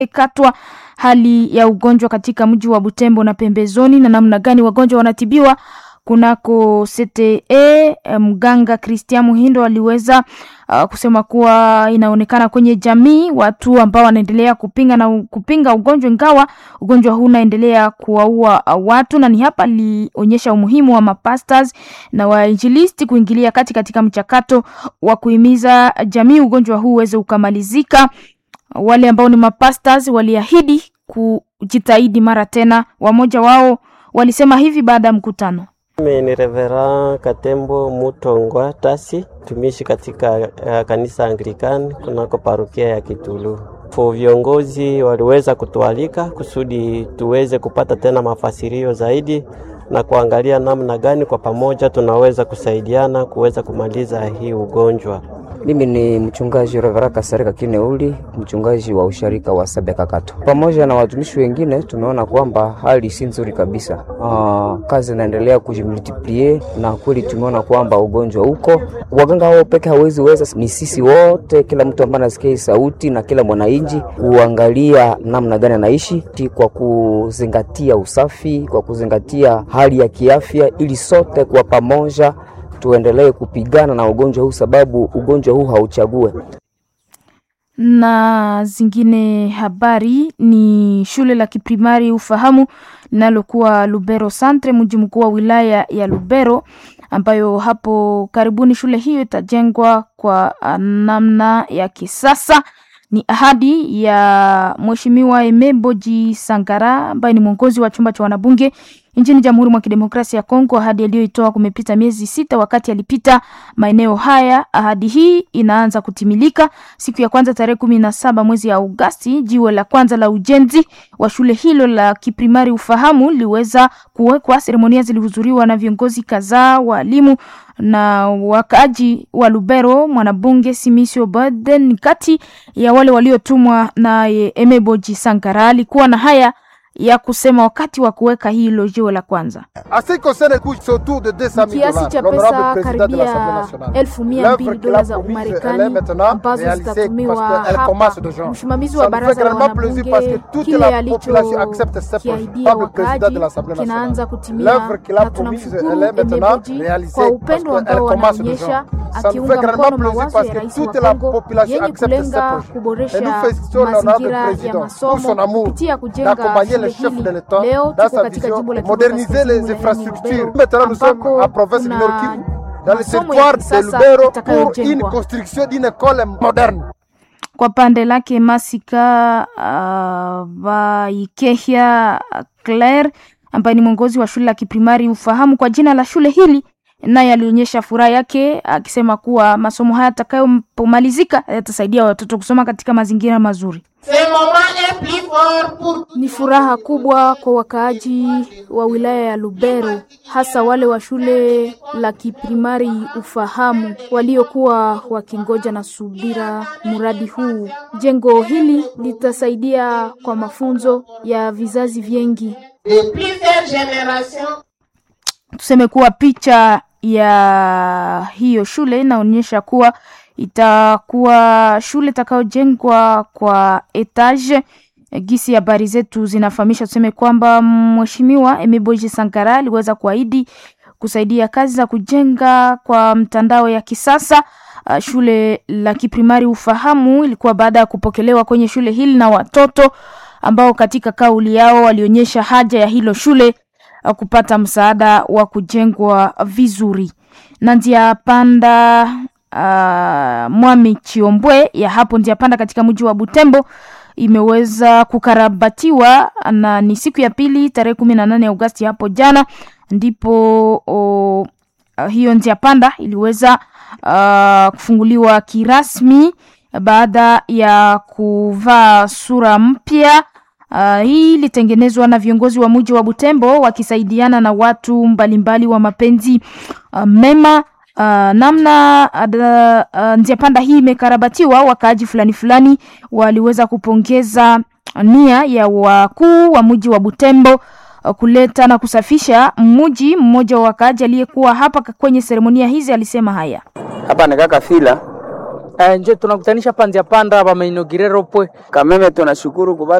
katwa hali ya ugonjwa katika mji wa Butembo na pembezoni na namna gani wagonjwa wanatibiwa kunako CTE. Mganga Christian Muhindo aliweza uh, kusema kuwa inaonekana kwenye jamii watu ambao wanaendelea kupinga na kupinga ugonjwa, ingawa ugonjwa huu unaendelea kuwaua watu, na ni hapa alionyesha umuhimu wa mapastors na wainjilisti kuingilia kati katika mchakato wa kuhimiza jamii ugonjwa huu uweze ukamalizika. Wale ambao ni mapastors waliahidi kujitahidi mara tena, wamoja wao walisema hivi baada ya mkutano. Mimi ni Revera Katembo Mutongwa Tasi, tumishi katika uh, kanisa Anglikani kunako parokia ya Kitulu. Fo viongozi waliweza kutualika kusudi tuweze kupata tena mafasirio zaidi na kuangalia namna gani kwa pamoja tunaweza kusaidiana kuweza kumaliza hii ugonjwa. Mimi ni mchungaji Revera Kasarika Kineuli, mchungaji wa usharika wa Sabeka Kato. Pamoja na watumishi wengine tumeona kwamba hali si nzuri kabisa. Aa, kazi inaendelea kujimultiplie na kweli tumeona kwamba ugonjwa uko. Waganga hao peke hawezi weza, ni sisi wote, kila mtu ambaye anasikia sauti na kila mwananchi kuangalia namna gani anaishi kwa kuzingatia usafi, kwa kuzingatia hali ya kiafya, ili sote kwa pamoja tuendelee kupigana na ugonjwa huu, sababu ugonjwa huu hauchague. Na zingine habari ni shule la kiprimari ufahamu linalokuwa Lubero Centre, mji mkuu wa wilaya ya Lubero, ambayo hapo karibuni shule hiyo itajengwa kwa namna ya kisasa. Ni ahadi ya Mheshimiwa Emeboji Sangara ambaye ni mwongozi wa chumba cha wanabunge nchini Jamhuri mwa Kidemokrasia ya Kongo. Ahadi aliyoitoa kumepita miezi sita wakati alipita maeneo haya. Ahadi hii inaanza kutimilika siku ya kwanza tarehe kumi na saba mwezi ya Agosti. Jiwe la kwanza la ujenzi wa shule hilo la kiprimari ufahamu liweza kuwekwa. Seremonia zilihudhuriwa na viongozi kadhaa, walimu na wakaaji wa Lubero. Mwanabunge Simisio Baden kati ya wale waliotumwa naye Emeboji Sankara alikuwa na haya ya kusema wakati wa kuweka hilo jiwe la kwanza. Kiasi cha pesa karibia elfu mia mbili dola za Umarekani ambazo zitatumiwa hapa. Msimamizi wa baraza la wanabunge kile alichokiahidia wakaaji kinaanza kutimia, na tunamshukuru Emeboji kwa upendo ambao wanaonyesha akiunga mkono mawazo ya rais wa Kongo yenye kulenga kuboresha mazingira ya masomo kupitia kujenga shule hili. Leo tuko katika jimbo la Kivu Kaskazini ambako kuna masomo ya kisasa itakayojengwa. Kwa pande lake Masika uh, Vaikehia Claire ambaye ni mwongozi wa shule la kiprimari ufahamu kwa jina la shule hili naye alionyesha furaha yake akisema kuwa masomo haya yatakayopomalizika yatasaidia watoto kusoma katika mazingira mazuri. Ni furaha kubwa kwa wakaaji wa wilaya ya Lubero, hasa wale wa shule la kiprimari ufahamu waliokuwa wakingoja na subira mradi huu. Jengo hili litasaidia kwa mafunzo ya vizazi vingi. Tuseme kuwa picha ya hiyo shule inaonyesha kuwa itakuwa shule itakayojengwa kwa etage. Gisi habari zetu zinafahamisha, tuseme kwamba mheshimiwa Emeboji Sankara aliweza kuahidi kusaidia kazi za kujenga kwa mtandao ya kisasa. Uh, shule la kiprimari ufahamu ilikuwa baada ya kupokelewa kwenye shule hili na watoto ambao katika kauli yao walionyesha haja ya hilo shule uh, kupata msaada wa kujengwa vizuri na njia panda uh, Mwami Chiombwe ya hapo njia panda katika mji wa Butembo imeweza kukarabatiwa na ni siku ya pili tarehe kumi na nane Agosti hapo jana ndipo o, uh, hiyo njia panda iliweza uh, kufunguliwa kirasmi baada ya kuvaa sura mpya. Uh, hii ilitengenezwa na viongozi wa mji wa Butembo wakisaidiana na watu mbalimbali mbali wa mapenzi uh, mema. Uh, namna uh, uh, njia panda hii imekarabatiwa, wakaaji fulani fulani waliweza kupongeza nia ya wakuu wa mji wa Butembo uh, kuleta na kusafisha mji. Mmoja wa wakaaji aliyekuwa hapa kwenye seremonia hizi alisema haya: hapa ni kaka fila Eh, nje tunakutanisha panzia panda bamainogirero pwe kameme tunashukuru kubali